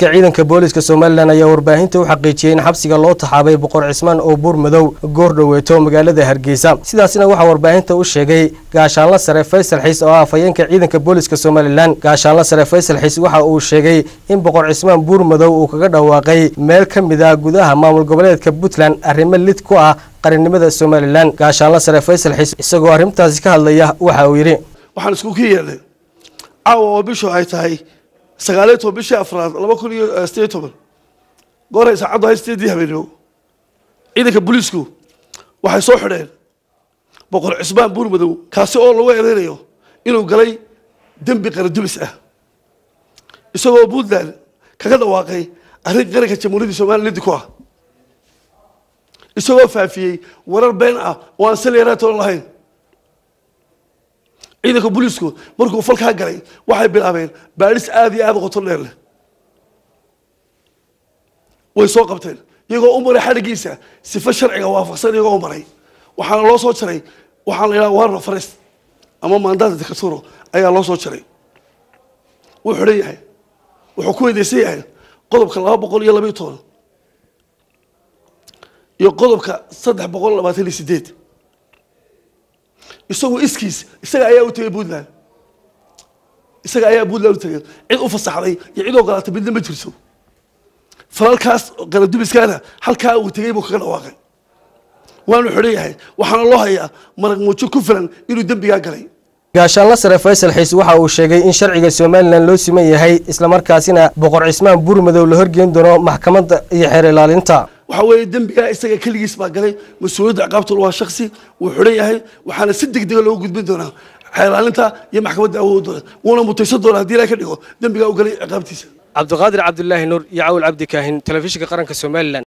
ciidanka booliska somalilan ayaa warbaahinta u xaqiijiyey in xabsiga loo taxaabay boqor cismaan oo buur madow goor dhoweeto magaalada hargeysa sidaasina waxaa warbaahinta u sheegay gaashaanla sare faysal xiis oo ah afhayeenka ciidanka booliska somalilan gaashaanla sare faysal xiis waxa uu sheegay in boqor cismaan buur madow uu kaga dhawaaqay meel ka mid ah gudaha maamul goboleedka puntland arrimo lid ku ah qarannimada somalilan gaashaanla sare faysal xiis isagoo arrintaasi ka hadlaya waxa uu yidhi waxaan isku ka yeelnay caawa oo bishu ay tahay sagaaliyo toban bishii afraad laba kun iyo sideed iyo toban gooray saacaddu hay sideedii habeenimo ciidanka booliisku waxay soo xidheen boqor cismaan buur madow kaasi oo lagu ereynayo inuu galay dembi qaradubis ah isagoo puntland kaga dhawaaqay arrin qaranka jamhuuriyadda somaliya lidi ku ah isagoo faafiyey warar been ah oo aan salyaaraatoon lahayn ciidanka booliisku markuu falkaa galay waxay bilaabeen baadhis aada iyo aada u qoto dheer leh way soo qabteen iyagoo u maray xadhigiisa sifo sharciga waafaqsan iyagoo u maray waxaana loo soo jaray waxaa la yidhaha warna forest ama maandada dicaturo ayaa loo soo jaray wuu xidhan yahay wuxuu ku weydeysan yahay qodobka laba boqol iyo labaiyo toban iyo qodobka saddex boqol labaatan iyo sideed isagu iskiis isaga ayaa u tegay puntland isaga ayaa puntland u tegay cid u fasaxday iyo cid ogolaatay midna ma jirto falalkaas qaladubiskaana halkaa uu tegay buu kaga dhawaaqay waanu xidhan yahay waxaana loo hayaa marag muujo ku filan inuu dembigaa galay gaashaanla sare faysal xiis waxa uu sheegay in sharciga somalilan loo siman yahay islamarkaasina boqor cismaan buur madow la horgeyn doono maxkamadda iyo xeer ilaalinta waxa weeye dembigaa isaga keligiis baa galay mas-uuliyadda ciqaabtul waa shaksi wuu xidhan yahay waxaana si deg dega loogu gudbin doonaa xeelaalinta iyo maxkamadda awood doona wuuna mutaysan doonaa haddii ilaha ka dhigo dembigaa u galay ciqaabtiisa cabdiqaadir cabdulaahi nuur iyo cawl cabdi kaahin telefishinka qaranka somalilan